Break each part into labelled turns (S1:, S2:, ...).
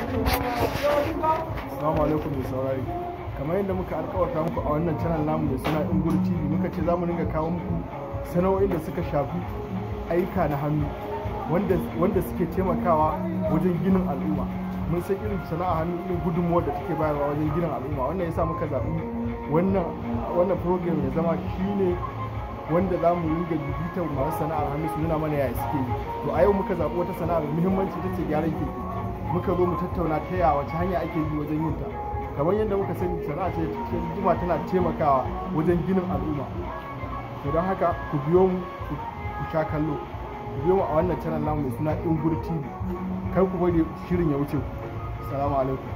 S1: Assalamu alaikum mai saurari. Kamar yadda muka alkawarta muku a wannan channel namu mai suna Ingur TV muka ce za mu ringa kawo muku sana'o'in da suka shafi aika na hannu wanda wanda suke taimakawa wajen ginin al'umma. Mun san irin sana'a hannu irin gudunmuwar da take bayarwa wajen ginin al'umma. Wannan yasa muka zaɓi wannan wannan program ya zama shine wanda za mu ringa bibitar masu sana'ar hannu su nuna mana yaya suke yi. To a yau muka zaɓi wata sana'ar muhimmanci ta ce gyaran keke. muka zo mu tattauna ta yaya wace hanya ake bi wajen yin ta kamar yadda muka sani sana'a ce ta jima tana taimakawa wajen ginin al'umma to don haka ku biyo mu ku sha kallo ku biyo mu a wannan channel namu mai suna ingur tv kar ku bari shirin ya wuce ku assalamu alaikum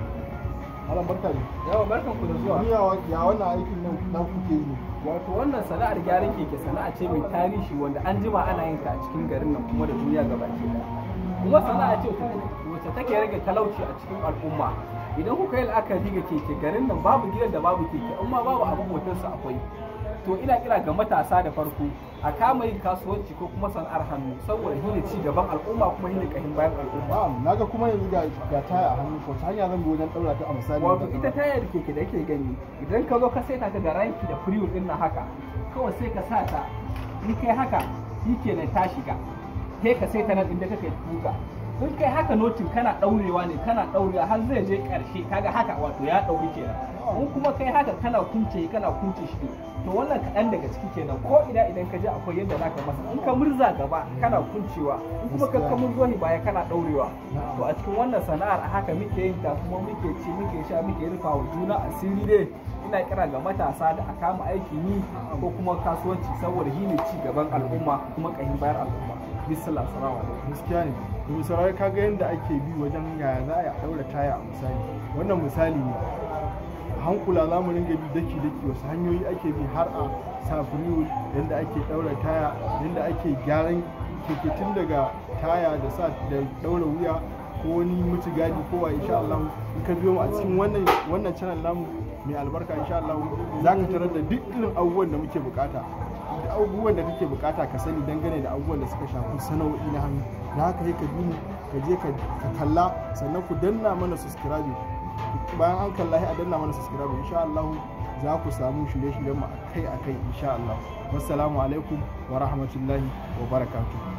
S1: Malam barka ne.
S2: yawa barkan ku da zuwa
S1: Ni ya ya wannan aikin nan na kuke yi ne.
S2: wato wannan sana'ar gyaran keke sana'a ce mai tarihi wanda an jima ana yin ta a cikin garin nan kuma da duniya gabaki daya kuma sana'a ce wacce take rage talauci a cikin al'umma idan kuka yi la'akari ga keke garin nan babu gidan da babu keke in ma babu abin motarsa akwai to ina kira ga matasa da farko a kama yin kasuwanci ko kuma sana'ar hannu saboda shine ci gaban al'umma kuma shine kahin bayan al'umma
S1: Na'am, naga kuma yanzu ga ga taya a hannu ko ta hanya zan bi wajen daura ta a misali.
S2: wato ita tayar keke da yake gani idan ka zo ka saita ta da ranki da firiyo din nan haka kawai sai ka sa ta in kai haka shi kenan ta shiga sai ka saita nan inda kake tuka in kai haka notin kana daurewa ne kana daurewa har zai je karshe kaga haka wato ya dauri kenan in kuma kai haka kana kunce kana kunce shi to wannan kaɗan daga ciki kenan ko ina idan ka je akwai yadda zaka masa in ka murza gaba kana kuncewa in kuma ka ka murzo ni baya kana daurewa to a cikin wannan sana'ar a haka muke yin ta kuma muke ci muke sha muke rufa wa juna asiri dai ina kira ga matasa da a kama aikin yi ko kuma kasuwanci saboda shi ne ci gaban al'umma kuma kahin bayar al'umma bismillah salamu alaikum
S1: gaskiya ne domin saurari kaga yadda ake bi wajen yaya za a daura taya a misali wannan misali ne hankula za mu ringa bi daki daki wasu hanyoyi ake bi har a sa firiwul yadda ake daura taya yadda ake gyaran keke tun daga taya da sa da daura wuya ko wani mutu gadi ko wa insha Allah in ka biyo mu a cikin wannan wannan channel namu mai albarka insha Allah za ka tarar da duk irin abubuwan da muke bukata da abubuwan da kake bukata ka sani dangane da abubuwan da suka shafi sana'o'i na hannu da haka sai ka bi mu ka je ka kalla sannan ku danna mana subscribe bayan an kalla sai a danna mana subscribe insha Allah za ku samu shirye-shiryen mu akai akai insha Allah wassalamu alaikum wa rahmatullahi wa barakatuh